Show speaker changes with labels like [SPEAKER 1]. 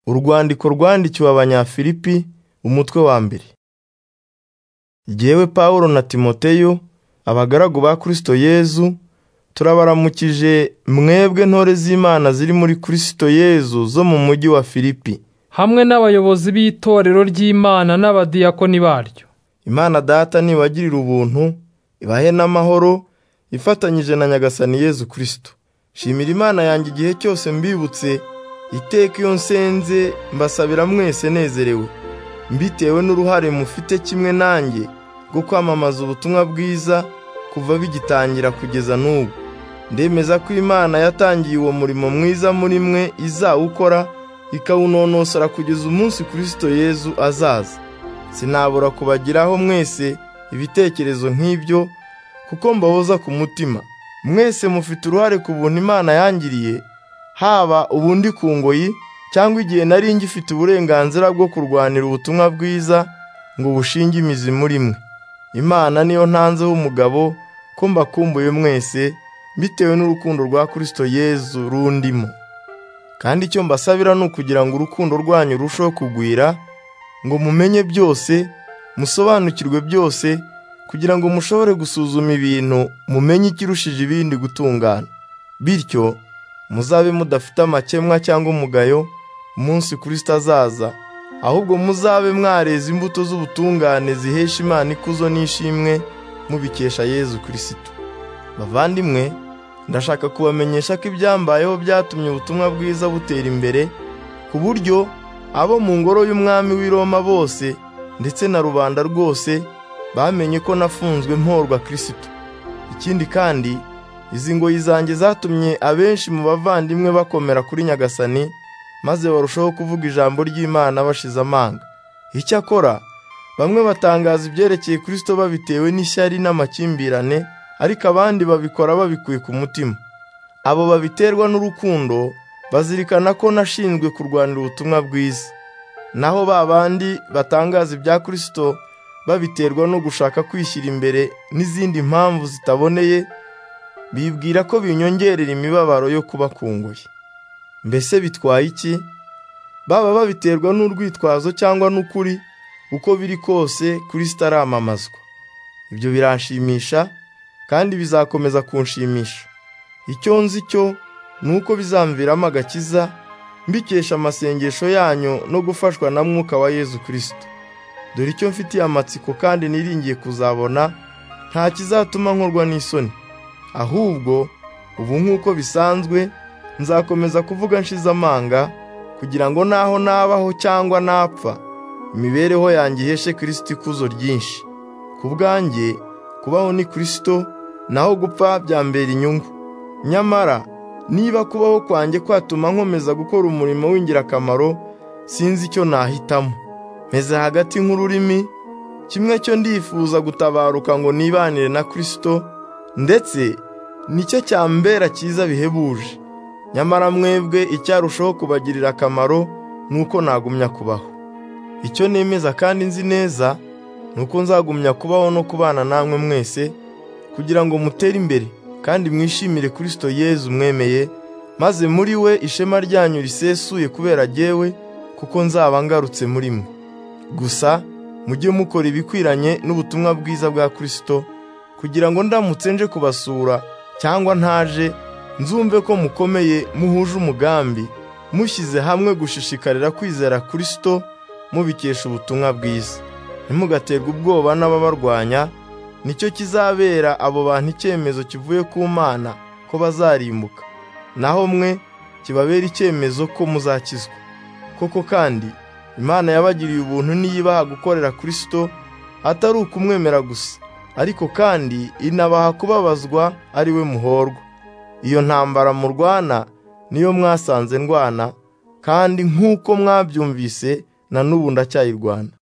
[SPEAKER 1] Urwandiko rwandikiwe Abanyafilipi, umutwe wa mbere. Jyewe Pawulo na Timoteyo, abagaragu ba Kristo Yezu, turabaramukije mwebwe ntore z'Imana ziri muri Kristo Yezu zo mu mujyi wa Filipi.
[SPEAKER 2] hamwe n'abayobozi b'itorero ry'Imana n'abadiyakoni baryo.
[SPEAKER 1] Imana Data nibagirira ubuntu, ibahe n'amahoro, ifatanyije na Nyagasani Yezu Kristo. Nshimira Imana yanjye igihe cyose mbibutse, iteka iyo nsenze mbasabira mwese nezerewe, mbitewe n'uruhare mufite kimwe nanjye rwo kwamamaza ubutumwa bwiza kuva bigitangira kugeza n'ubu. Ndemeza ko Imana yatangiye uwo murimo mwiza muri mwe izawukora, ikawunonosora kugeza umunsi Kristo Yezu azaza. Sinabura kubagiraho mwese ibitekerezo nk'ibyo, kuko mbahoza ku mutima. Mwese mufite uruhare ku buntu Imana yangiriye, haba ubu ndi ku ngoyi cyangwa igihe nari ngifite uburenganzira bwo kurwanira ubutumwa bwiza ngo bushinge imizi muri mwe. Imana niyo ntanzeho umugabo ko mbakumbuye mwese, bitewe n'urukundo rwa Kristo Yezu rundimo. Kandi icyo mbasabira ni ukugira ngo urukundo rwanyu rurusheho kugwira, ngo mumenye byose, musobanukirwe byose, kugira ngo mushobore gusuzuma ibintu mumenye ikirushije ibindi gutungana. Bityo muzabe mudafite amakemwa cyangwa umugayo umunsi Kristo azaza, ahubwo muzabe mwareza imbuto z'ubutungane zihesha Imana ikuzo n'ishimwe mubikesha Yezu Kristo. Bavandimwe, ndashaka kubamenyesha ko ibyambayeho byatumye ubutumwa bwiza butera imbere, ku buryo abo mu ngoro y'umwami w'i Roma bose ndetse na rubanda rwose bamenye ko nafunzwe mporwa Kristo. Ikindi kandi, izi ngoyi zanjye zatumye abenshi mu bavandimwe bakomera kuri Nyagasani, maze barushaho kuvuga ijambo ry'Imana bashize amanga. Icyakora, bamwe batangaza ibyerekeye Kristo babitewe n'ishyari n'amakimbirane, ariko abandi babikora babikuye ku mutima. Abo babiterwa n'urukundo bazirikana ko nashinzwe kurwanira ubutumwa bwiza. Naho ba bandi batangaza ibya Kristo babiterwa no gushaka kwishyira imbere n'izindi mpamvu zitaboneye, bibwira ko binyongerera imibabaro yo kubakunguye. Mbese bitwaye iki? Baba babiterwa n'urwitwazo cyangwa n'ukuri, uko biri kose Kristo aramamazwa. Ibyo biranshimisha kandi bizakomeza kunshimisha. Icyo nzi cyo ni uko bizamviramo agakiza, mbikesha amasengesho yanyu no gufashwa na Mwuka wa Yezu Kristo. Dore icyo mfitiye amatsiko kandi niringiye kuzabona, nta kizatuma nkorwa n'isoni. Ahubwo, ubu nk'uko bisanzwe, nzakomeza kuvuga nshize amanga, kugira ngo naho nabaho cyangwa napfa, imibereho yanjye iheshe Kristo ikuzo ryinshi. Ku bwanjye, kubaho ni Kristo, naho gupfa byambera inyungu. Nyamara, niba kubaho kwanjye kwatuma nkomeza gukora umurimo w'ingirakamaro, sinzi icyo nahitamo. Meze hagati nk'ururimi, kimwe cyo ndifuza gutabaruka ngo nibanire na Kristo, ndetse nicyo cyambera cyiza bihebuje. Nyamara mwebwe icyarushaho kubagirira akamaro ni uko nagumya kubaho. Icyo nemeza kandi nzi neza, ni uko nzagumya kubaho no kubana namwe mwese, kugira ngo mutere imbere kandi mwishimire Kristo Yezu mwemeye, maze muri we ishema ryanyu risesuye kubera jyewe, kuko nzaba ngarutse muri mwe. Gusa mujye mukora ibikwiranye n'ubutumwa bwiza bwa Kristo, kugira ngo ndamutse nje kubasura cyangwa ntaje, nzumve ko mukomeye muhuje umugambi, mushyize hamwe gushishikarira kwizera Kristo, mubikesha ubutumwa bwiza. Ntimugaterwe ubwoba n'ababarwanya, nicyo kizabera abo bantu icyemezo kivuye ku Mana ko bazarimbuka, naho mwe kibabera icyemezo ko muzakizwa. Koko kandi, Imana yabagiriye ubuntu niyibaha gukorera Kristo atari ukumwemera gusa, ariko kandi inabaha kubabazwa ari we muhorwa. Iyo ntambara murwana niyo mwasanze ndwana, kandi nk'uko mwabyumvise na n'ubu ndacyayirwana.